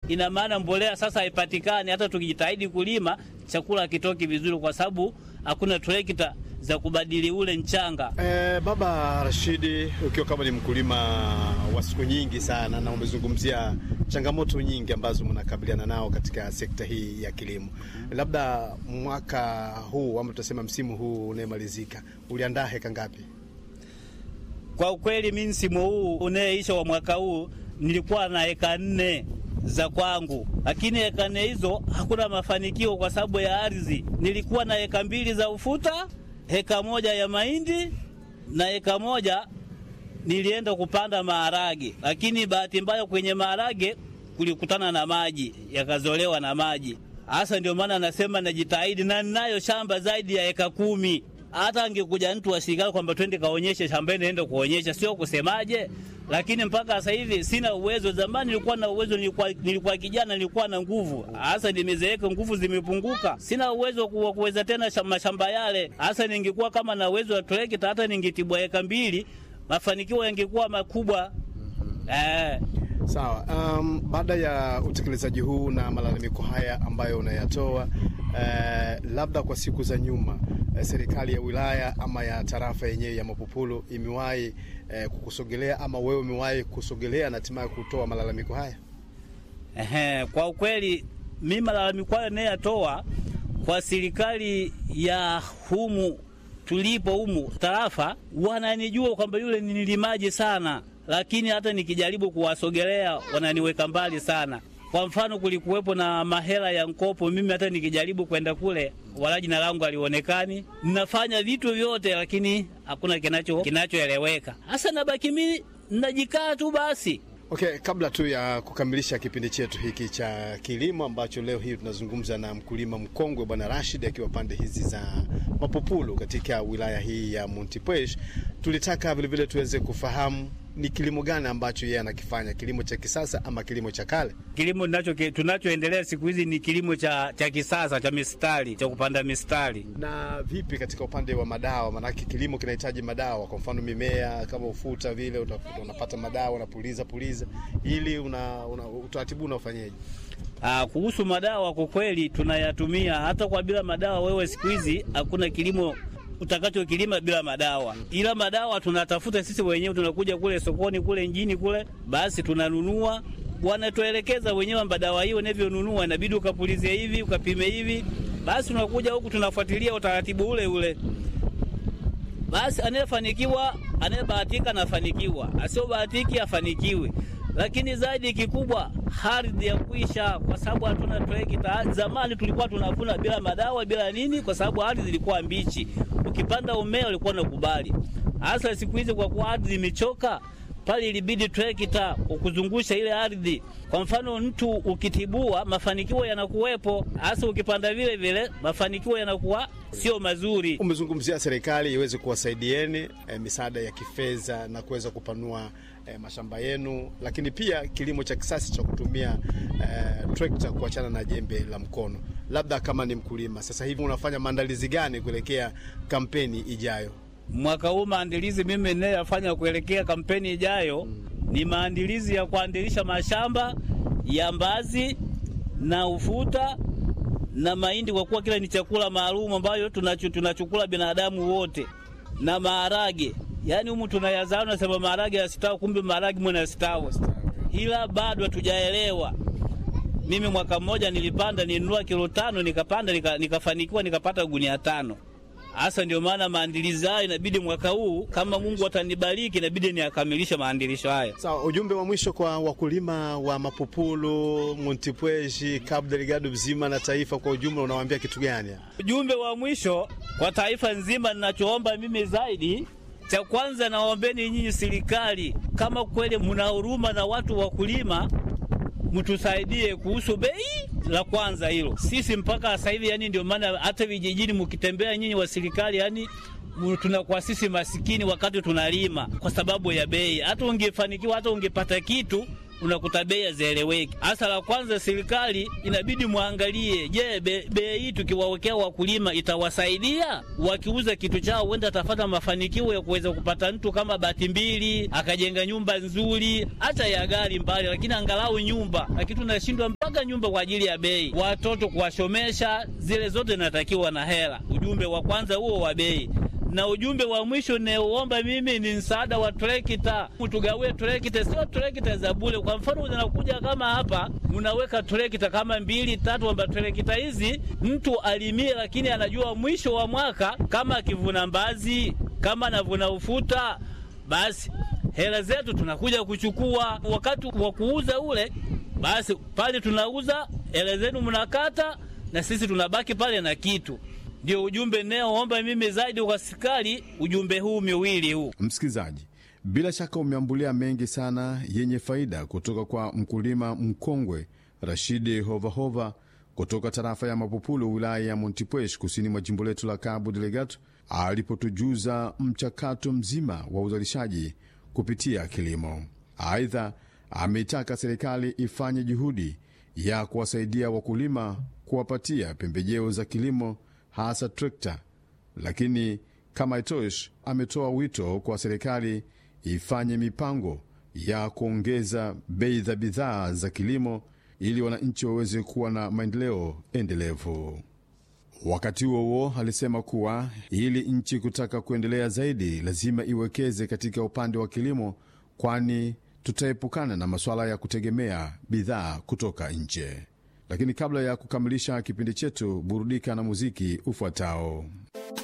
ina maana mbolea sasa haipatikani. Hata tukijitahidi kulima chakula hakitoki vizuri, kwa sababu hakuna trekta za kubadili ule mchanga. Eh, Baba Rashidi, ukiwa kama ni mkulima wa siku nyingi sana na umezungumzia changamoto nyingi ambazo mnakabiliana nao katika sekta hii ya kilimo, labda mwaka huu ama tutasema msimu huu unayemalizika uliandaa heka ngapi? Kwa ukweli, mi msimu huu unayeisha wa mwaka huu nilikuwa na eka nne za kwangu, lakini eka nne hizo hakuna mafanikio kwa sababu ya ardhi. Nilikuwa na eka mbili za ufuta, eka moja ya mahindi na eka moja nilienda kupanda maharage, lakini bahati mbaya kwenye maharage kulikutana na maji, yakazolewa na maji. Hasa ndio maana nasema najitahidi, na ninayo shamba zaidi ya eka kumi. Hata angekuja mtu wa serikali kwamba twende kaonyeshe shambani, naenda kuonyesha, sio kusemaje. Lakini mpaka sasa hivi sina uwezo. Zamani nilikuwa na uwezo, nilikuwa, nilikuwa kijana, nilikuwa na nguvu. Hasa nimezeeka, nguvu zimepunguka, sina uwezo wa kuweza tena mashamba yale. Hasa ningekuwa kama na uwezo wa trekta, hata ningetibwa eka mbili, mafanikio yangekuwa makubwa eh. Sawa. Um, baada ya utekelezaji huu na malalamiko haya ambayo unayatoa eh, labda kwa siku za nyuma eh, serikali ya wilaya ama ya tarafa yenyewe ya Mapopolo imewahi eh, kukusogelea ama wewe umewahi kusogelea na hatimaye kutoa malalamiko haya? Ehe, kwa ukweli mimi malalamiko hayo nayatoa kwa serikali ya humu tulipo humu tarafa, wananijua kwamba yule ni nilimaji sana lakini hata nikijaribu kuwasogelea wananiweka mbali sana. Kwa mfano, kulikuwepo na mahela ya mkopo, mimi hata nikijaribu kwenda kule, wala jina langu alionekani. Ninafanya vitu vyote, lakini hakuna kinacho kinachoeleweka. Hasa nabaki mimi najikaa tu basi. Okay, kabla tu ya kukamilisha kipindi chetu hiki cha kilimo ambacho leo hii tunazungumza na mkulima mkongwe Bwana Rashid akiwa pande hizi za Mapopulu katika wilaya hii ya Montepuez, tulitaka vilevile tuweze kufahamu ni kilimo gani ambacho yeye anakifanya, kilimo cha kisasa ama kilimo cha kale? Kilimo tunacho tunachoendelea siku hizi ni kilimo cha, cha kisasa cha mistari cha kupanda mistari. Na vipi katika upande wa madawa? Maanake kilimo kinahitaji madawa, kwa mfano mimea kama ufuta vile utakuta unapata madawa unapuliza puliza, ili una, una, utaratibu unaofanyaje? Ah, kuhusu madawa kwa kweli tunayatumia hata kwa bila madawa. Wewe siku hizi hakuna kilimo utakachokilima bila madawa, ila madawa tunatafuta sisi wenyewe. Tunakuja kule sokoni kule mjini kule, basi tunanunua, wanatuelekeza wenyewe kwamba dawa hiyo unavyonunua inabidi ukapulizie hivi, ukapime hivi. Basi tunakuja huku tunafuatilia utaratibu ule ule. Basi anayefanikiwa, anayebahatika anafanikiwa, asiobahatiki afanikiwe lakini zaidi kikubwa ardhi ya kuisha, kwa sababu hatuna trekta. Zamani tulikuwa tunavuna bila madawa bila nini, kwa sababu ardhi ilikuwa mbichi. Ukipanda umea ulikuwa unakubali. Hasa siku hizi kwa kuwa ardhi imechoka, pale ilibidi trekta ukuzungusha ile ardhi. Kwa mfano, mtu ukitibua, mafanikio yanakuwepo, hasa ukipanda vile vile, mafanikio yanakuwa sio mazuri. Umezungumzia serikali iweze kuwasaidieni eh, misaada ya kifedha na kuweza kupanua eh, mashamba yenu, lakini pia kilimo cha kisasa cha kutumia eh, trekta kuachana na jembe la mkono. Labda kama ni mkulima sasa hivi unafanya maandalizi gani kuelekea kampeni ijayo? Mwaka huu maandalizi mimi ninayofanya kuelekea kampeni ijayo mm, ni maandalizi ya kuandilisha mashamba ya mbazi na ufuta na mahindi, kwa kuwa kila ni chakula maalum ambayo tunachukula binadamu wote, na maharage. Yaani humu tunayazaa, nasema maharage yasitawi, kumbe maharage mwana yastawi, ila bado hatujaelewa. Mimi mwaka mmoja nilipanda, nilinunua kilo tano, nikapanda nika, nikafanikiwa nikapata gunia tano. Hasa ndio maana maandilizi hayo inabidi mwaka huu kama Mungu atanibariki, inabidi niakamilishe maandilisho haya. Sawa, ujumbe wa mwisho kwa wakulima wa Mapopulu, Montepuez, Cabo Delgado mzima na taifa kwa ujumla, unawaambia kitu gani? Ujumbe wa mwisho kwa taifa nzima, ninachoomba mimi zaidi cha kwanza, naombeni nyinyi serikali, kama kweli mna huruma na watu wakulima, mtusaidie kuhusu bei. La kwanza hilo, sisi mpaka sasa hivi, yani ndio maana hata vijijini mkitembea nyinyi wa serikali, yani tunakuwa sisi masikini wakati tunalima kwa sababu ya bei. Hata ungefanikiwa hata ungepata kitu unakuta bei hazieleweki. Hasa la kwanza, serikali inabidi mwangalie, je, bei be hii tukiwawekea wakulima itawasaidia? Wakiuza kitu chao, huenda atafata mafanikio ya kuweza kupata mtu kama bati mbili, akajenga nyumba nzuri, hata ya gari mbali, lakini angalau nyumba. Lakini tunashindwa mpaka nyumba kwa ajili ya bei, watoto kuwashomesha, zile zote natakiwa na hela. Ujumbe wa kwanza huo wa bei na ujumbe wa mwisho naoomba mimi ni msaada wa trekta, tugawie trekta, sio trekta za bure. Kwa mfano unakuja kama hapa, unaweka trekta kama mbili tatu, kwamba trekta hizi mtu alimie, lakini anajua mwisho wa mwaka kama akivuna mbazi, kama anavuna ufuta, basi hela zetu tunakuja kuchukua wakati wa kuuza ule, basi pale tunauza, hela zenu mnakata, na sisi tunabaki pale na kitu ndio ujumbe naoomba mimi zaidi kwa serikali, ujumbe huu miwili huu. Msikilizaji, bila shaka umeambulia mengi sana yenye faida kutoka kwa mkulima mkongwe Rashidi Hovahova kutoka tarafa ya Mapupulu, wilaya ya Montepuez, kusini mwa jimbo letu la Cabo Delgado, alipotujuza mchakato mzima wa uzalishaji kupitia kilimo. Aidha, ameitaka serikali ifanye juhudi ya kuwasaidia wakulima kuwapatia pembejeo za kilimo hasa trekta. Lakini kama itosh, ametoa wito kwa serikali ifanye mipango ya kuongeza bei za bidhaa za kilimo ili wananchi waweze kuwa na maendeleo endelevu. Wakati huo huo, alisema kuwa ili nchi kutaka kuendelea zaidi, lazima iwekeze katika upande wa kilimo, kwani tutaepukana na masuala ya kutegemea bidhaa kutoka nje. Lakini kabla ya kukamilisha kipindi chetu, burudika na muziki ufuatao.